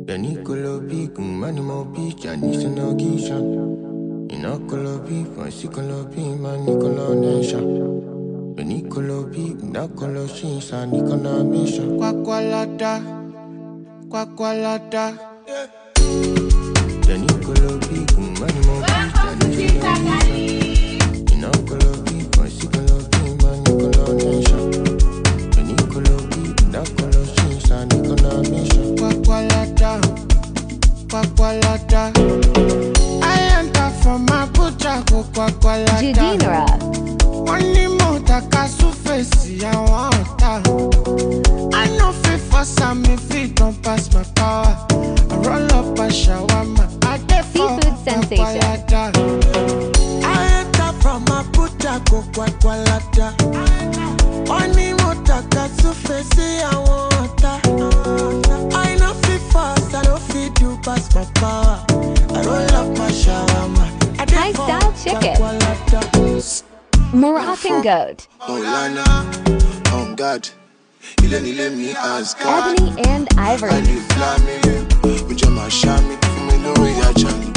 Nicolo P, un animo P, Chinese no Gisha. Inocolo P, Nicolo P, man Nicolo Nation. Nicolo P, Nacolo Shinsa, Nicola Misha. Quacqualata, Quacqualata. Nicolo P, un animo P, Chinese no Gisha. Inocolo P, Nicolo P, man Nicola Nation. Nicolo P, Nacolo Shinsa, Nicola Misha. Quacqualata, Quacqualata. I enter from Abuja, go Quacqualata. Jadinra, wọ́n ní mo tàka súfèsì àwọn ọ̀tá. I no fit force am if it don pass my power. I roll up a shawarma. I dey for Seafood sensation. Kwakwalada. I enter from Abuja go Kwakwalada. Wọ́n ní mo tàka súfèsì àwọn ọ̀tá. I no fit force, I no fit do pass my power. I roll up my shawarma. I dey High for style chicken. Kwakwalada. Moroccan goat, Maulana, on God. Ilé nílé mi Asgard. Ebony and Ivory. Àlè Flámi, ojú ọmọ àṣà mi fún mi lórí ajá mi.